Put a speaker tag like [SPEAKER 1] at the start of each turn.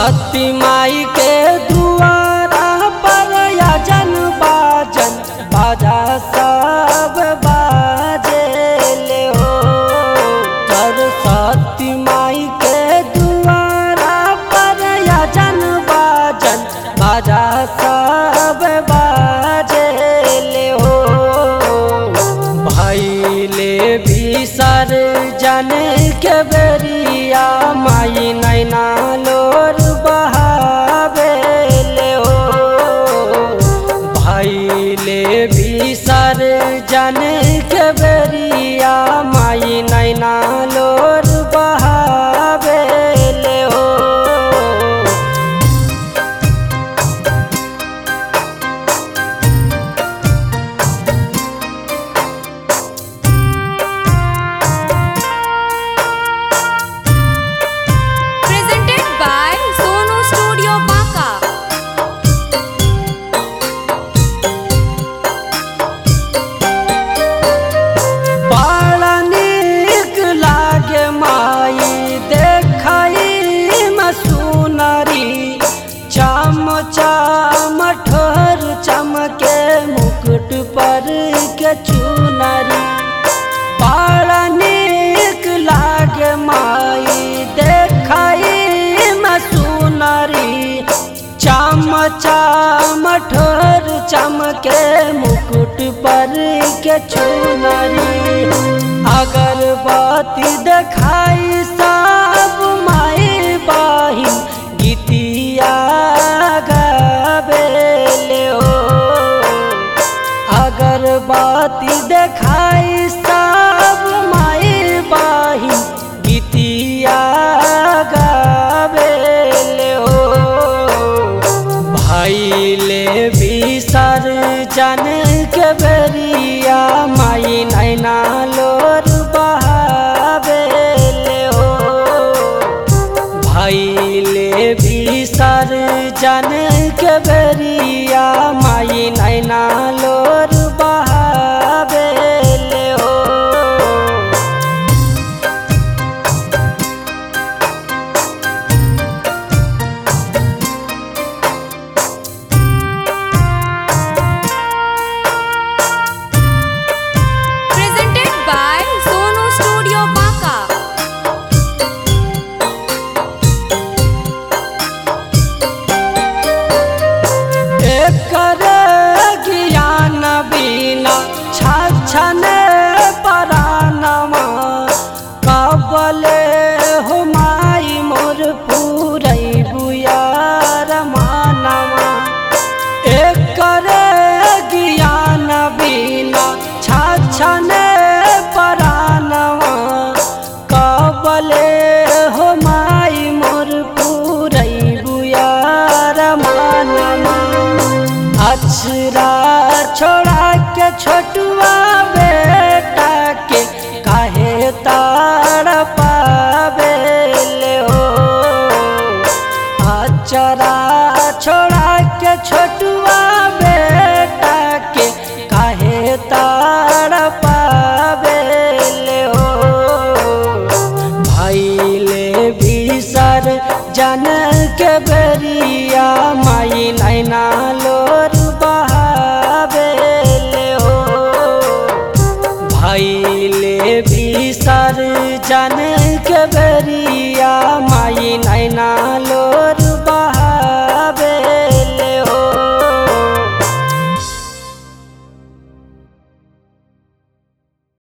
[SPEAKER 1] सरस्वती माई के दुआरा पर यजन बाजन बाजा सब बाजे ले हो सरस्वती माई के दुआरा पर यजन बाजन बाजा सब बाजे ले हो भैले बिसर जन के बेरिया माई नैना लोर बहावेले हो भैले बिसर जन के बेरिया माई नैना लोर बहावेले हो
[SPEAKER 2] presented by Sonu Studio Baka.
[SPEAKER 1] बड़ा नीक लागे माई देखई में सुनरी चम चम ठोर चमके मुकुट पर के चुनरी बड़ा नीक लागे माई देखई में सुनरी चम चम ठोर चमके मुकुट पर के चुनरी अगरबत्ती देखाई सब माई बाहिन गीतिया गावेले हो अगरबत्ती देखाई सब माई बाहिन गीतिया गावेले हो भैले बिसर जन के बेरिया माई नैना लोर बहावेले हो भैले बिसर जन के बेरिया माई नैना लोर बहावेले हो
[SPEAKER 2] Presented by Sonu Studio Baka.
[SPEAKER 1] एकर ज्ञान बिना छछन परानमा कबले हो माई मोर पूरै बुयार मानवा एकर ज्ञान बिना छछन परानवा कबले हो माई मोर पूरै बुयार मानवा अक्षरा छोड़ा के छोटुआ बेटा के काहे तार पावेले हो अक्षरा छोड़ा के छोटुआ बेटा के काहे तार पावेले हो भैले बिसर जन के बेरिया माई नैना लोर बहावेले हो भैले बिसर जन के बेरिया माई नैना लोर बा